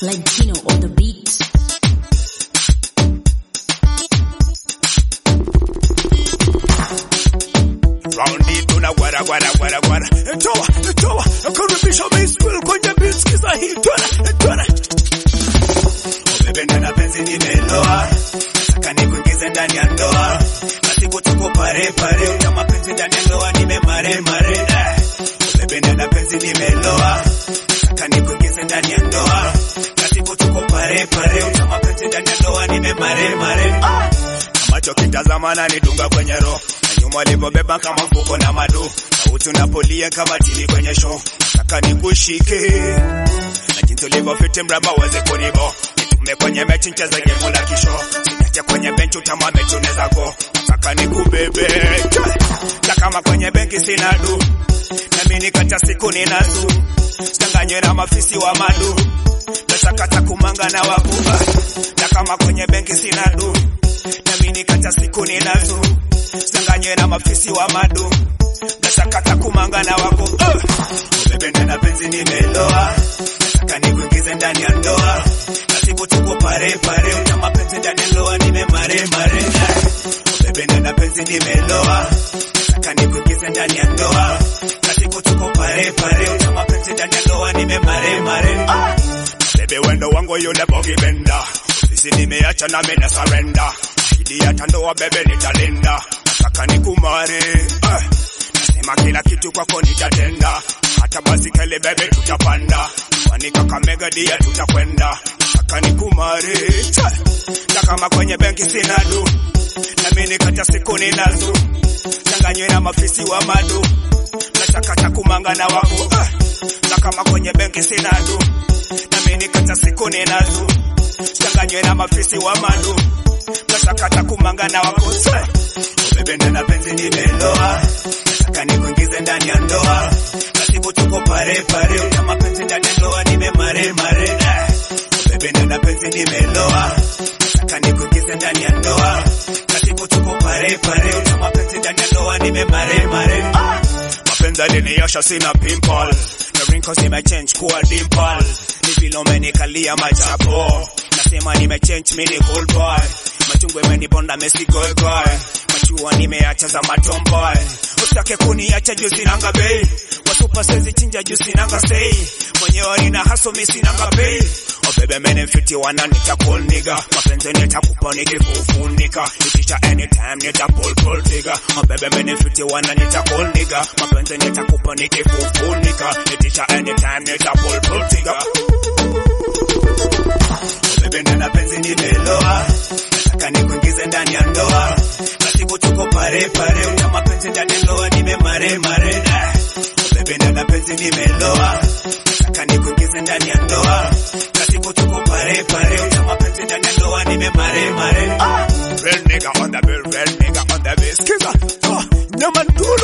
Latino on the beat. Raundi tuna gwara gwara gwara gwara toa toa karibisha baseball kwenye beat skiza hii twana twana Umependa na penzi nimeloa nataka nikuingize ndani ya ndoa basi kutuko pare pare na mapenzi ndani ya ndoa nimemare mare eh. Umependa na penzi nimeloa nataka nikuingize ndani ya ndoa basi kutuko pare pare na mapenzi ndani ya ndoa nimemare mare ah. Macho kitazama na nidunga kwenye roho na nyuma alipobeba kama mfuko na madu sauti unapolia kama tili kwenye show nataka nikushike na jinsi ulivyofiti mraba uweze kunibo nitume kwenye mechi ncheze gemu la kisho niache kwenye benchi utama mechi unaweza go nataka nikubebe na kama kwenye benki sina du nami nikata siku ninazu sitanganywe na mafisi wa madu nasakata kumanga na wakuba na kama kwenye benki sina du nami nikata siku ninazo sanganywe na mafisi wa madu nasakata kumanga na wako uh. umependa na penzi nimeloa nataka nikuingize ndani ya ndoa nasiku tuko pare pare na mapenzi ndani ya ndoa nimemare mare eh. umependa na penzi nimeloa nataka nikuingize ndani ya ndoa nasiku tuko pare pare na mapenzi ndani ya ndoa nimemare mare ah. bebe wendo wangu yule bogi benda ofisi nimeacha na mimi na surrender Ahidi hata ndoa bebe nitalinda, nataka nikumare eh. Nasema kila kitu kwako nitatenda, hata basikeli bebe tutapanda, kwani Kakamega dia tutakwenda, nataka nikumare che. na kama kwenye benki sina du, nami nikata siku ninazo, changanywe na mafisi wa madu, nataka takumanga na wako eh. na kama kwenye benki sina du, nami nikata siku ninazo, changanywe na mafisi wa madu nasakata kumanga na wakose umependa na penzi nimeloa nataka nikuingize ndani ya ndoa nasiku tuko pare pare na mapenzi ndani ya ndoa nimemare mare eh. umependa na penzi nimeloa nataka nikuingize ndani ya ndoa nasiku tuko pare pare na mapenzi ndani ya ndoa nimemare mare ah. mapenzi aliniosha sina pimple na wrinkles nimechange kuwa dimple ni vile umenikalia machapo nasema nimechange mimi ni cool boy machungu imenibonda mesigoegoe machua nimeacha za matomboy usitake kuniacha juu sinanga bei wasupa sezi chinja juu sinanga sei mwenyewe nina haso mi sinanga bei obebe mene mfiti wana nita cool nigga mapenzi nitakupa nikifufunika itisha anytime nita pull pull trigger obebe mene mfiti wana nita cool nigga mapenzi nitakupa nikifufunika itisha anytime nita pull pull trigger umependa na penzi nimeloa nataka nikuingize ndani ya ndoa nasiku tuko pare pare na mapenzi ndani ya ndoa nimemare mare eh. umependa na penzi nimeloa nataka nikuingize ndani ya ndoa nasiku tuko pare pare na mapenzi ndani ya ndoa nimemare mare ah. Real nigga on the bill, real nigga on the bill. Skiza, oh, nyaman duro